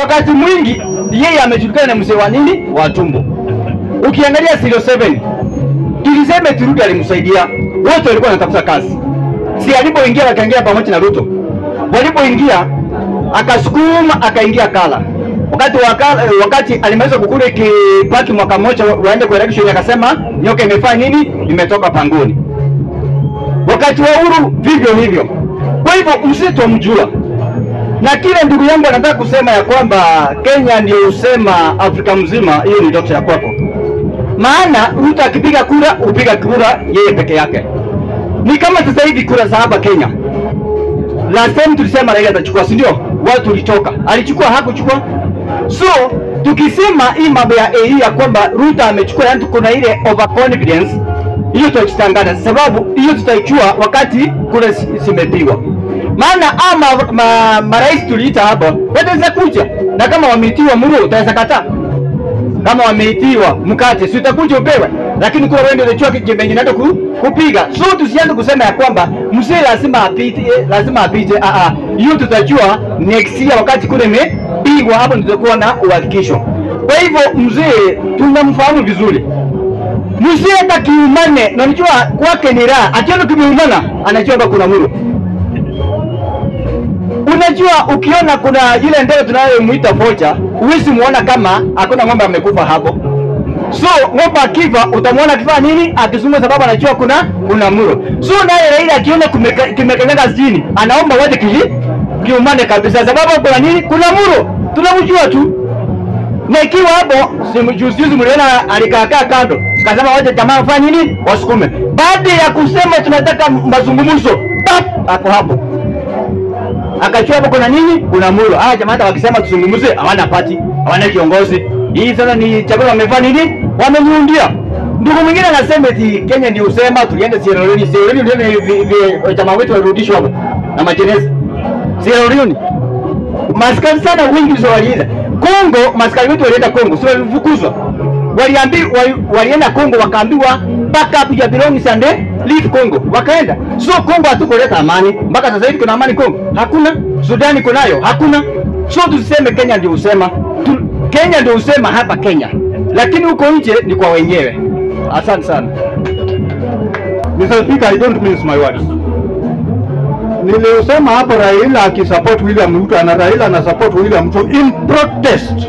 wakati mwingi yeye amejulikana na mzee wa nini wa tumbo. Ukiangalia 07 tuliseme Turuki alimsaidia, wote walikuwa wanatafuta kazi, si alipoingia wakaingia pamoja na Ruto, walipoingia akasukuma akaingia Kala wakati wakala, wakati alimaliza kukula kibaki mwaka mmoja waende kwa election, akasema nyoka imefanya nini, imetoka pangoni. Wakati wa Uhuru vivyo hivyo. Kwa hivyo msitomjua na kile ndugu yangu anataka kusema ya kwamba Kenya ndio usema Afrika mzima, hiyo ni ndoto ya kwako. Maana Ruto akipiga kura upiga kura yeye peke yake. Ni kama sasa hivi kura za hapa Kenya, last time tulisema Raila atachukua, si ndio? Watu tulitoka, alichukua hakuchukua. So tukisema hii mambo ya AI ya kwamba Ruto amechukua, yani kuna ile overconfidence hiyo, tutajitangaza sababu hiyo tutaichua wakati kura zimepigwa maana ama ma, marais tuliita hapa wataweza kuja, na kama wameitiwa muru utaweza kataa. Kama wameitiwa mkate, si utakuja upewe, lakini kuwa wewe ndio unachua jembe naenda ku, kupiga. So tusianze kusema ya kwamba mzee lazima apite, lazima apite. Ah ah, hiyo tutajua next year wakati kule imepigwa, hapo ndio tutakuwa na uhakikisho. Kwa hivyo mzee tunamfahamu vizuri mzee hata kiumane, na unajua kwake ni raha, akiona kimeumana anajua hapa kuna muru Unajua, ukiona kuna ile ndege tunayomuita focha, huwezi muona kama hakuna ng'ombe amekufa hapo. So ng'ombe akifa utamwona akifanya nini? Akizungumza, sababu anajua kuna kuna muro. So naye Raila akiona kimekanyaga chini, anaomba wote kiji kiumane kabisa, sababu kuna nini? Kuna muro, tunamjua tu. Na ikiwa hapo, juzi mliona alikaakaa kando, kasema wote jamaa wafanye nini? Wasukume. Baada ya kusema tunataka mazungumzo, pap, ako hapo akachua hapo kuna nini? Kuna mulo. Hawa jamaa hata wakisema tuzungumze, hawana pati, hawana kiongozi. Hii sasa ni chakula wamefanya nini? Wameniundia. Ndugu mwingine anasema eti Kenya ndio usema tulienda Sierra Leone. Sierra Leone ndio jamaa wetu walirudishwa hapo na majeneza. Sierra Leone. Maskari sana wingi ndio walienda. Kongo, maskari wetu walienda Kongo, sio walifukuzwa. Waliambiwa walienda Kongo wakaambiwa back up your belongings and leave Kongo. Wakaenda. So Kongo hatukuleta amani. Mpaka sasa hivi kuna amani Kongo? Hakuna. Sudani kunayo? Hakuna. So tuseme Kenya ndio usema. Tu, Kenya ndio usema hapa Kenya. Lakini huko nje ni kwa wenyewe. Asante sana. Mr. Speaker, I don't mince my words. Nilisema hapo Raila akisupport William Ruto na Raila ana support William Ruto in protest.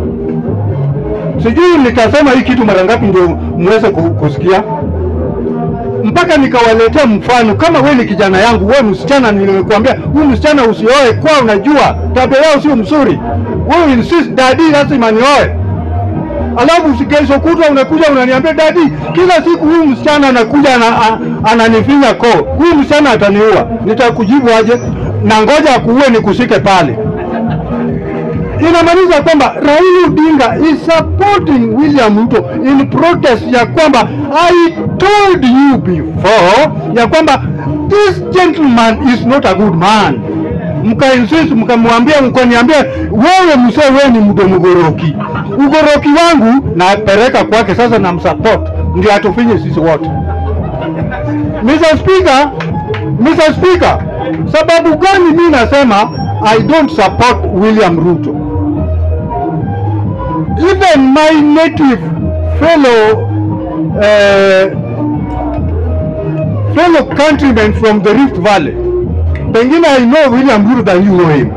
Sijui nikasema hii kitu mara ngapi ndio muweze kusikia mpaka nikawaletea mfano. Kama wewe ni kijana yangu, wewe msichana, nilikwambia huyu msichana usioe, kwa unajua tabia yao sio mzuri, wewe insist dadi lazima nioe, alafu kesho kutwa unakuja unaniambia dadi, kila siku huyu msichana anakuja ananifinya koo, huyu msichana ataniua. Nitakujibu aje? Na ngoja akuue nikushike pale. Inamaanisha kwamba Raila Odinga is supporting William Ruto in protest ya kwamba I told you before ya kwamba this gentleman is not a good man. Mkainsist, mkamwambia, mkaniambia wewe mzee, wewe ni mdomo goroki. Ugoroki wangu napeleka kwake sasa, na msupport ndio atufinye sisi wote. Mr. Speaker, Mr. Speaker, sababu gani mimi nasema I don't support William Ruto? Even my native fellow uh, fellow countrymen from the Rift Valley, pengine I know William Ruto than you know him.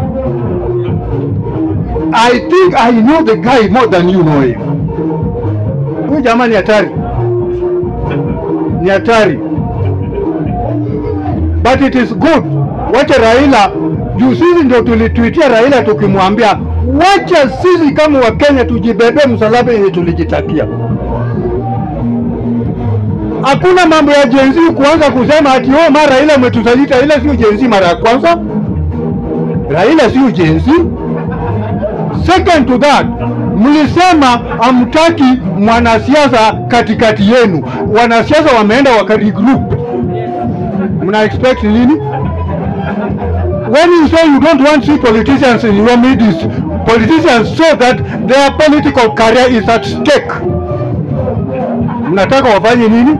I think I know the guy more than you know him. Huyu jamaa ni hatari, ni hatari, but it is good. Wacha Raila juu sisi ndio tulituitia Raila tukimwambia wacha sisi kama Wakenya tujibebe msalaba yenye tulijitakia. Hakuna mambo ya jenzi kuanza kusema ati oh, mara Raila umetusalita. Raila sio jenzi mara ya kwanza, Raila sio jenzi. Second to that, mlisema hamtaki mwanasiasa katikati yenu. Wanasiasa wameenda wakaregroup, mna expect nini? when you say you don't want to see politicians in your midst, politicians so that their political career is at stake. Mnataka wafanye nini?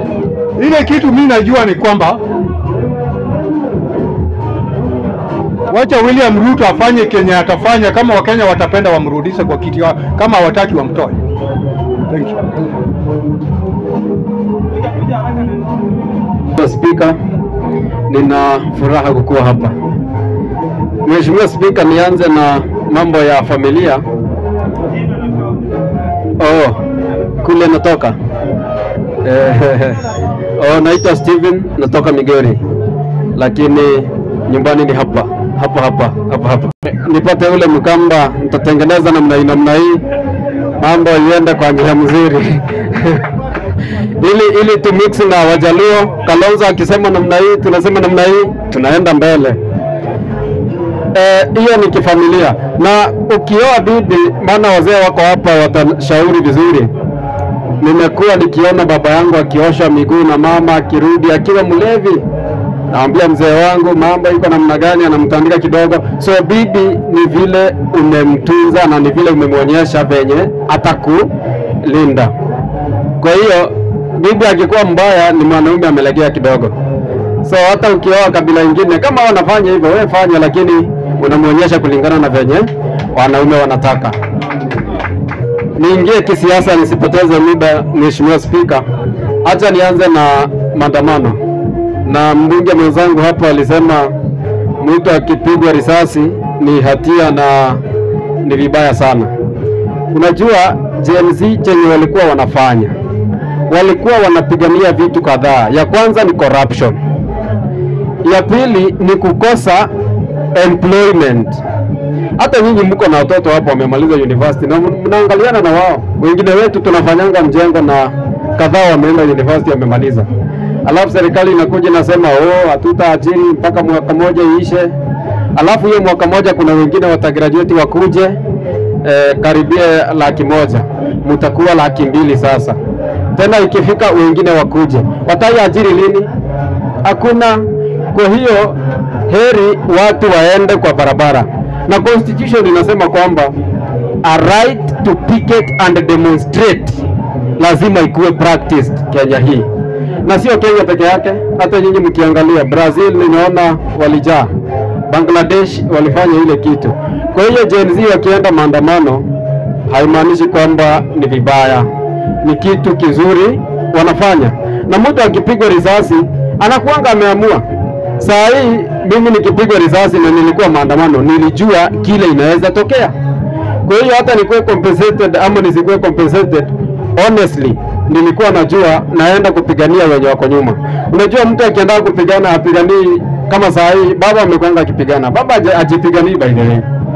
Ile kitu mimi najua ni kwamba Wacha William Ruto afanye kenye atafanya, kama Wakenya watapenda wamrudishe kwa kiti, wa- kama hawataki wamtoe. Thank you. Mheshimiwa Spika, nina furaha kukuwa hapa. Mheshimiwa Spika, nianze na mambo ya familia. Oh, kule natoka eh, oh, naitwa Steven, natoka Migori, lakini nyumbani ni hapa hapa hapa hapa hapa. Nipate ule mkamba, nitatengeneza namna hii namna hii, mambo iende kwa njia mzuri ili ili tu mix na Wajaluo. Kalonzo akisema namna hii, tunasema namna hii, tunaenda mbele. Eh, hiyo ni kifamilia, na ukioa bibi, maana wazee wako hapa watashauri vizuri. Nimekuwa nikiona baba yangu akiosha miguu na mama akirudi akiwa mlevi, naambia mzee wangu mambo iko namna gani, anamtandika kidogo. So bibi ni vile umemtunza na ni vile umemwonyesha venye atakulinda. Kwa hiyo bibi akikuwa mbaya ni mwanaume amelegea kidogo. So hata ukioa kabila ingine kama wanafanya hivyo, wewe fanya, lakini unamwonyesha kulingana na venye wanaume wanataka. Niingie kisiasa, nisipoteze muda, Mheshimiwa Spika. Acha nianze na maandamano, na mbunge mwenzangu hapo alisema mtu akipigwa risasi ni hatia na ni vibaya sana. Unajua Gen Z chenye walikuwa wanafanya walikuwa wanapigania vitu kadhaa. Ya kwanza ni corruption, ya pili ni kukosa employment. Hata nyinyi mko na watoto hapo wamemaliza university na mnaangaliana na wao, wengine wetu tunafanyanga mjengo na kadhaa wameenda university wamemaliza, alafu serikali inakuja inasema oh, hatutaajiri mpaka mwaka moja iishe, alafu hiyo mwaka moja kuna wengine watagraduate wakuje eh, karibia laki moja, mtakuwa laki mbili sasa tena ikifika wengine wakuje, wataiajiri lini? Hakuna. Kwa hiyo heri watu waende kwa barabara, na constitution inasema kwamba a right to picket and demonstrate lazima ikuwe practiced Kenya hii, na sio Kenya peke yake. Hata nyinyi mkiangalia Brazil, nimeona walijaa, Bangladesh walifanya ile kitu. Kwa hiyo Gen Z wakienda maandamano haimaanishi kwamba ni vibaya ni kitu kizuri wanafanya, na mtu akipigwa risasi anakuanga ameamua. Saa hii mimi nikipigwa risasi na nilikuwa maandamano, nilijua kile inaweza tokea. Kwa hiyo hata nikuwe compensated ama nisikuwe compensated, honestly nilikuwa najua naenda kupigania wenye wako nyuma. Unajua mtu akienda kupigana apiganii kama saa hii baba amekwanga akipigana, baba haja- hajipiganii by the way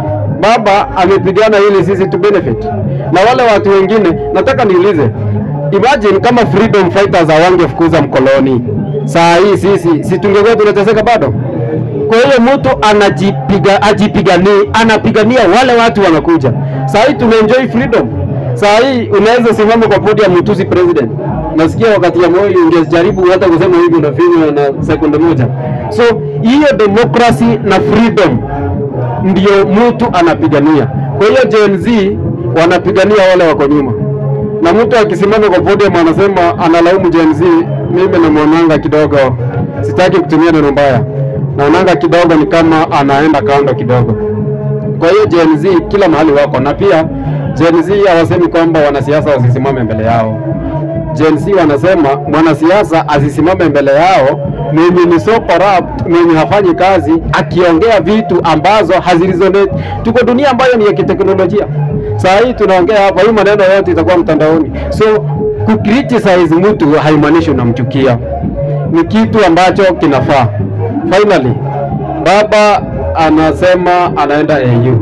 baba amepigana ili sisi tu benefit na wale watu wengine. Nataka niulize, imagine kama freedom fighters hawangefukuza mkoloni, saa hii sisi si tungekuwa tunateseka bado? Kwa hiyo mtu anajipiga ajipiganii, anapigania wale watu wanakuja. Saa hii tuna enjoy freedom. Saa hii unaweza simama kwa podium mtusi president. Nasikia wakati ya Moi ungejaribu hata kusema hivi unafinywa na sekunde moja. So hiyo democracy na freedom ndio mtu anapigania. Kwa hiyo Gen Z wanapigania wale wako nyuma, na mtu akisimama kwa podium anasema analaumu Gen Z, mimi namwonanga kidogo, sitaki kutumia neno mbaya, naonanga kidogo ni kama anaenda kando kidogo. Kwa hiyo Gen Z kila mahali wako, na pia Gen Z hawasemi kwamba wanasiasa wasisimame mbele yao. Gen Z wanasema mwanasiasa asisimame mbele yao mwenye ni so corrupt, mwenye hafanyi kazi, akiongea vitu ambazo haziresonate. Tuko dunia ambayo ni ya kiteknolojia. Saa hii tunaongea hapa, hii maneno yote itakuwa mtandaoni, so kucriticize mtu haimaanishi unamchukia, ni kitu ambacho kinafaa. Finally, baba anasema anaenda AU.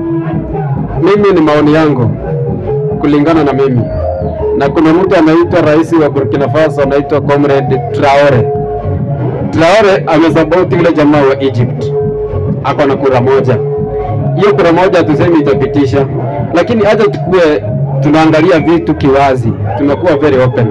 Mimi ni maoni yangu kulingana na mimi, na kuna mtu anaitwa rais wa Burkina Faso anaitwa Comrade Traore. Traore amesapoti yule jamaa wa Egypt, ako na kura moja. Hiyo kura moja tuseme itapitisha, lakini hata tukue tunaangalia vitu kiwazi, tunakuwa very open.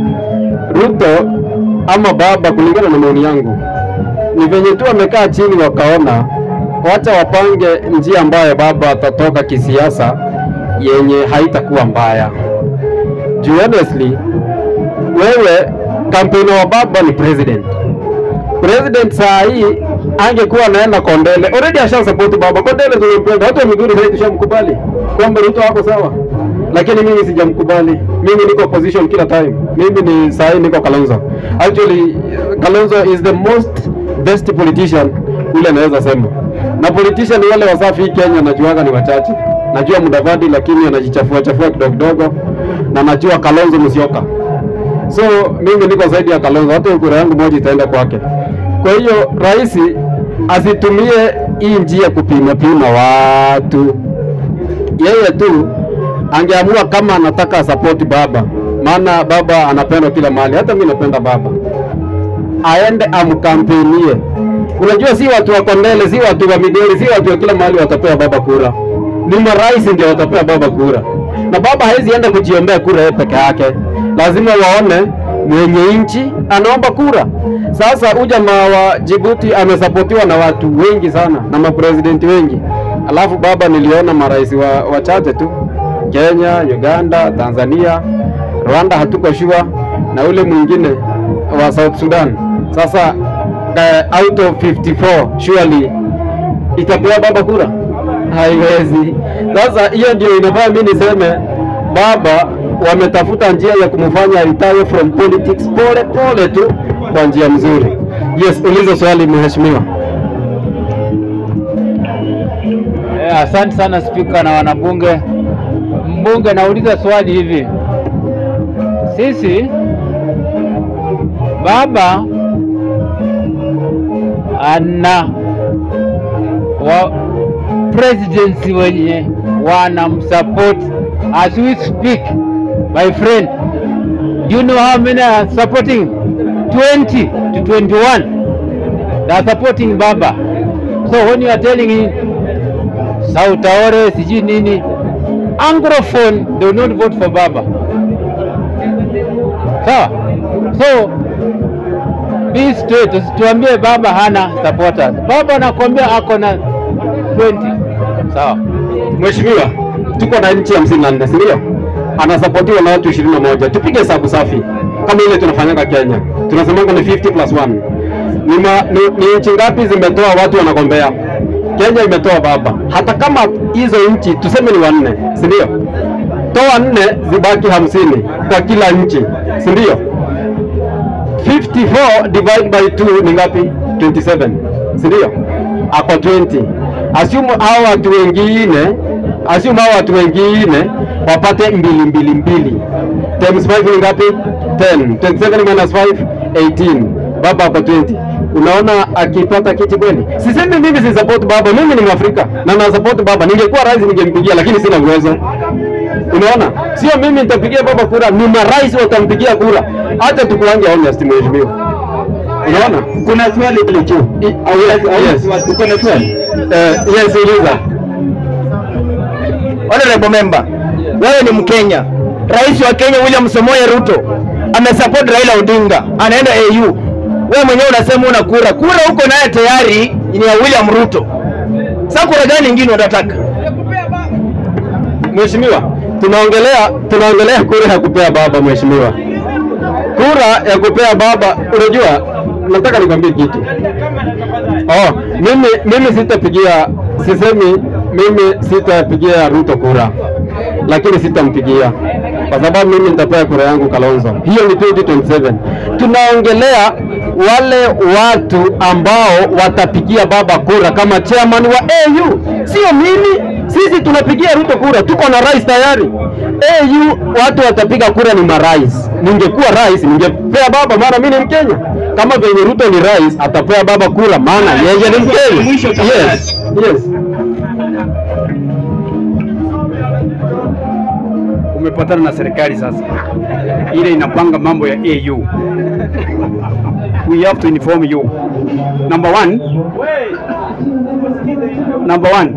Ruto ama baba, kulingana na maoni yangu, ni venye tu wamekaa chini wakaona wacha wapange njia ambayo baba atatoka kisiasa yenye haitakuwa mbaya. Juu honestly, wewe kampeni wa baba ni president. President saa hii angekuwa anaenda Kondele, already asha support baba. Kondele tumempenda, watu wa Migori sasa tushamkubali kwamba Ruto wako sawa, lakini mimi sijamkubali. Mimi niko opposition kila time. Mimi ni sahi niko Kalonzo. Actually Kalonzo is the most best politician ule naweza sema, na politician wale wasafi hii Kenya najuaga ni wachache. Najua Mudavadi, lakini anajichafua chafua kidogo kidogo, na najua Kalonzo Musyoka so mimi niko zaidi ya Kalonzo, hata kura yangu moja itaenda kwake. Kwa hiyo rais asitumie hii njia kupima pima watu, yeye tu angeamua kama anataka support baba, maana baba anapendwa kila mahali, hata mimi napenda baba, aende amkampenie. Unajua, si watu wa Kondele, si watu wa Migori, si watu wa kila mahali watapea baba kura, ni marais ndio watapea baba kura, na baba hawezi enda kujiombea kura yeye peke yake, lazima waone mwenye nchi anaomba kura. Sasa huyu jamaa wa Djibouti amesapotiwa na watu wengi sana na mapresidenti wengi, alafu baba niliona marais wa wachache tu, Kenya, Uganda, Tanzania, Rwanda hatuko sure, na ule mwingine wa South Sudan. Sasa uh, out of 54 surely itapewa baba kura? Haiwezi. Sasa hiyo ndio inafanya mimi niseme baba wametafuta njia ya kumfanya retire from politics pole pole tu kwa njia mzuri. Yes, uliza swali mheshimiwa. Eh, asante sana spika na wanabunge. Mbunge, nauliza swali hivi, sisi baba ana wa presidency wenye wanamsupport as we speak my friend do you know how many are supporting 20 to 21 they are supporting baba so when you are telling him Sautaore sijui nini anglophone they will not vote for baba sawa so be straight usituambie baba hana supporters baba anakwambia ako na 20 sawa Mheshimiwa, tuko na nchi hamsini na nne si ndio? Anasapotiwa na watu ishirini na moja. Tupige hesabu safi kama ile tunafanyaga Kenya, tunasemanga ni 50 plus 1. Ni, ma, ni, ni nchi ngapi zimetoa watu wanagombea? Kenya imetoa baba. Hata kama hizo nchi tuseme ni wanne, si ndio? Toa nne zibaki hamsini kwa kila nchi, si ndio? 54 divide by 2 ni ngapi? 27, si ndio? Ako 20. Assume hao watu wengine, assume hao watu wengine wapate mbili mbili mbili. Times 5 ni ngapi? 10. 27 minus 5 18. Baba ako 20. Unaona akipata kiti kweli? Sisemi mimi si support baba, mimi ni Mwafrika na na support baba. Ningekuwa rais ningempigia, lakini sina uwezo. Unaona, sio mimi nitapigia baba kura, ni marais watampigia kura. Acha tukuange honest, mheshimiwa. Unaona, Kuna swali pale juu. I- yes, yes. Uko na swali? Eh, yes, uliza. Honorable member, wewe ni Mkenya. Rais wa Kenya William Samoei Ruto amesupport Raila Odinga, anaenda AU. Wewe mwenyewe unasema una kura, kura huko naye tayari ni ya William Ruto. Sasa kura gani nyingine unataka? Mheshimiwa, tunaongelea tunaongelea kura ya kupea baba mheshimiwa. Kura ya kupea baba, unajua nataka nikwambie kitu. Oh, mimi mimi sitapigia sisemi mimi sitapigia Ruto kura. Lakini sitampigia kwa sababu mimi nitapea kura yangu Kalonzo. Hiyo ni 2027. Tunaongelea wale watu ambao watapigia baba kura kama chairman wa AU, sio mimi. Sisi tunapigia Ruto kura, tuko na rais tayari. AU watu watapiga kura ni marais. Ningekuwa rais ningepea baba, maana mimi ni Mkenya. Kama venye Ruto ni rais, atapea baba kura, maana yeye ni Mkenya. Mwisho tafadhali. Yes, yes. umepatana na serikali sasa, ile inapanga mambo ya AU. We have to inform you. Number one, number one,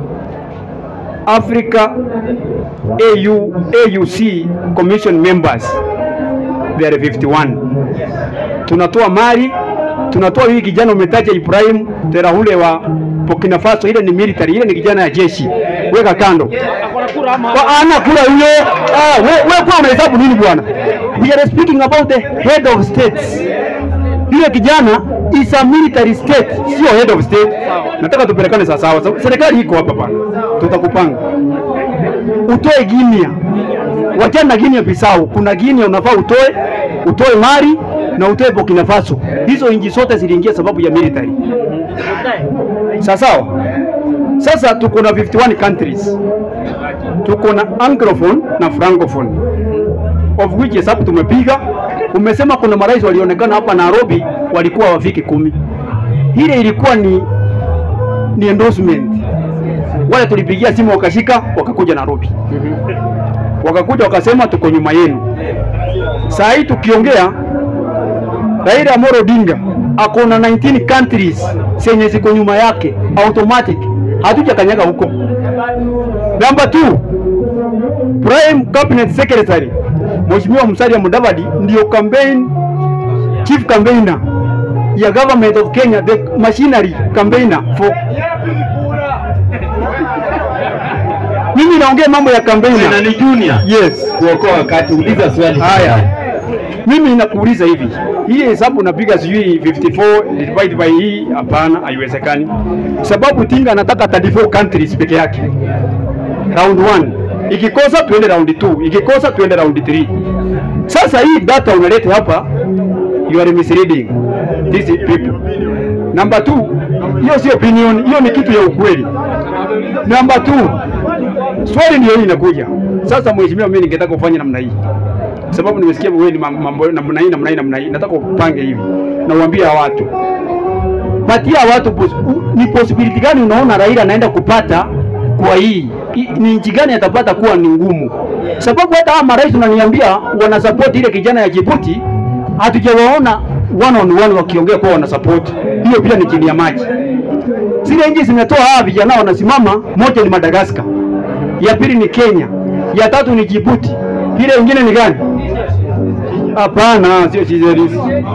Africa AU AUC commission members they are 51. Tunatoa mali, tunatoa huyu kijana umetaja Ibrahim Terahule wa Burkina Faso, ile ni military, ile ni kijana ya jeshi, weka kando. Kwa ana kula huyo. Ah, we, we kwa unahesabu nini bwana? We are speaking about the head of states. Yule kijana is a military state, sio head of state. Nataka tupelekane sawa sawa. Serikali iko hapa bana, tutakupanga utoe Guinea, wachana na Guinea Bissau. Kuna Guinea unafaa utoe, utoe Mali na utoe Burkina Faso. Hizo nchi zote ziliingia sababu ya military. Sawa sawa. Sasa tuko na 51 countries, tuko na anglophone na francophone of which hesabu tumepiga. Umesema kuna marais walionekana hapa Nairobi walikuwa wafiki kumi. Ile ilikuwa ni, ni endorsement. Wale tulipigia simu wakashika, wakakuja Nairobi, wakakuja wakasema tuko nyuma yenu. Saa hii tukiongea, Raila Amolo Odinga ako na 19 countries zenye ziko nyuma yake automatic, hatujakanyaga huko. Number 2 Prime Cabinet Secretary Mheshimiwa Musalia Mudavadi ndio campaign chief campaigner ya government of Kenya, the machinery campaigner for mimi naongea mambo ya campaigner. Na ni junior. Yes. Kuokoa wakati uliza swali. Haya, mimi nakuuliza hivi, hii hesabu napiga sijui 54 divide by hii, hapana, haiwezekani, sababu Tinga anataka 34 countries peke yake. Round 1 ikikosa tuende round 2, ikikosa tuende round 3. Sasa hii data unaleta hapa, you are misleading these people. Number 2, hiyo sio opinion, hiyo ni kitu ya ukweli. Number 2, swali ndio hii inakuja sasa. Mheshimiwa, mimi ningetaka kufanya namna hii sababu nimesikia wewe ni mam- mambo namna hii namna hii namna hii, nataka upange hivi na uambie hawa watu, patia watu pos, u, ni possibility gani unaona Raila anaenda kupata kwa hii I, ni nchi gani atapata kuwa ni ngumu, sababu hata hawa marais unaniambia wana support ile kijana ya Djibouti, hatujawaona one on one wakiongea kwa wana support hiyo, pia ni chini ya maji. Zile nchi zimetoa hawa vijana wanasimama, moja ni Madagascar, ya pili ni Kenya, ya tatu ni Djibouti, ile ingine ni gani? Hapana, sio Seychelles.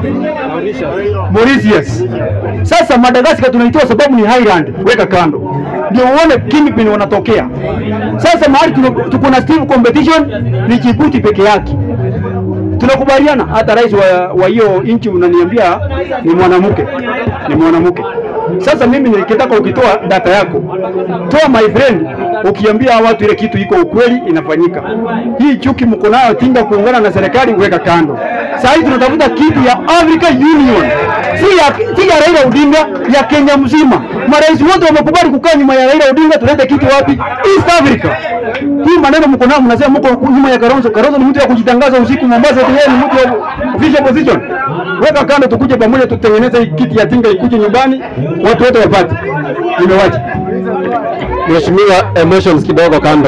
Mauritius. Sasa Madagascar tunaitoa sababu ni highland, weka kando, ndio uone kingpin wanatokea. Sasa mahali tuno- tuko na stiff competition ni Djibouti peke yake. Tunakubaliana, hata rais wa wa hiyo nchi unaniambia ni mwanamke, ni mwanamke. Sasa mimi nikitaka ukitoa data yako, toa my friend, ukiambia hawa watu ile kitu iko ukweli inafanyika. Hii chuki mko nayo Tinga kuungana na serikali, weka kando. Sasa hivi tunatafuta kitu ya African Union, si ya, si ya Raila Odinga, ya Kenya mzima. Marais wote wamekubali kukaa nyuma ya Raila Odinga, tulete kitu wapi? East Africa. Hii maneno mko nayo, mnasema mko nyuma ya Kalonzo. Kalonzo ni mtu ya kujitangaza usiku Mombasa, eti yeye ni mtu wa official position. Weka kando, tukuje pamoja, tutengeneze hii kiti ya Tinga ikuje nyumbani, watu wote wapate. Nimewacha. Mheshimiwa, emotions kidogo kando.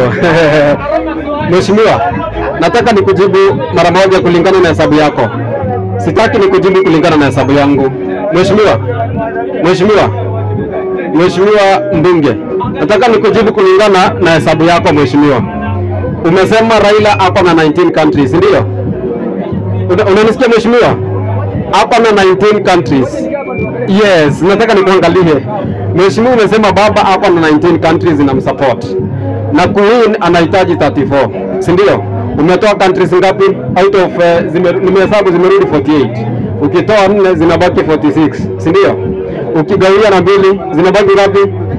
Mheshimiwa, nataka nikujibu mara moja kulingana na hesabu yako. Sitaki nikujibu kulingana na hesabu yangu. Mheshimiwa, Mheshimiwa, Mheshimiwa mbunge, nataka nikujibu kulingana na hesabu yako Mheshimiwa. Umesema Raila ako na 19 countries, ndio? Una- Unanisikia Mheshimiwa? Ako na 19 countries. Yes, nataka nikuangalie. Mheshimiwa, umesema baba ako na 19 countries inamsupport na Queen anahitaji 34, si ndio? Umetoa countries ngapi out of uh, zime, nimehesabu zimerudi 48. Ukitoa nne zinabaki 46, si ndio? Ukigawia na mbili zinabaki ngapi?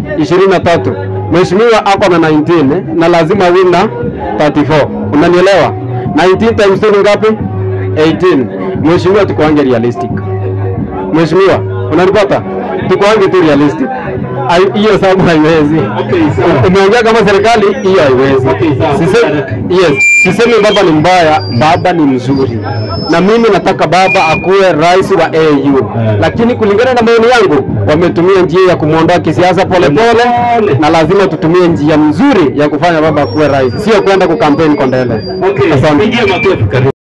23. Mheshimiwa ako na 19 eh, na lazima win na 34. Unanielewa? 19 times 2 ni ngapi? 18. Mheshimiwa, tukuange realistic. Mheshimiwa, unanipata? Tukuange tu realistic. Hai- Hiyo sababu haiwezi. Umeongea kama serikali, hiyo haiwezi. Sise- Yes, sisemi baba ni mbaya, baba ni mzuri, na mimi nataka baba akuwe rais wa AU, lakini kulingana na maoni yangu wametumia njia ya kumwondoa kisiasa polepole, na lazima tutumie njia mzuri ya kufanya baba akuwe rais, sio kwenda kukampeni Kondele. Asante.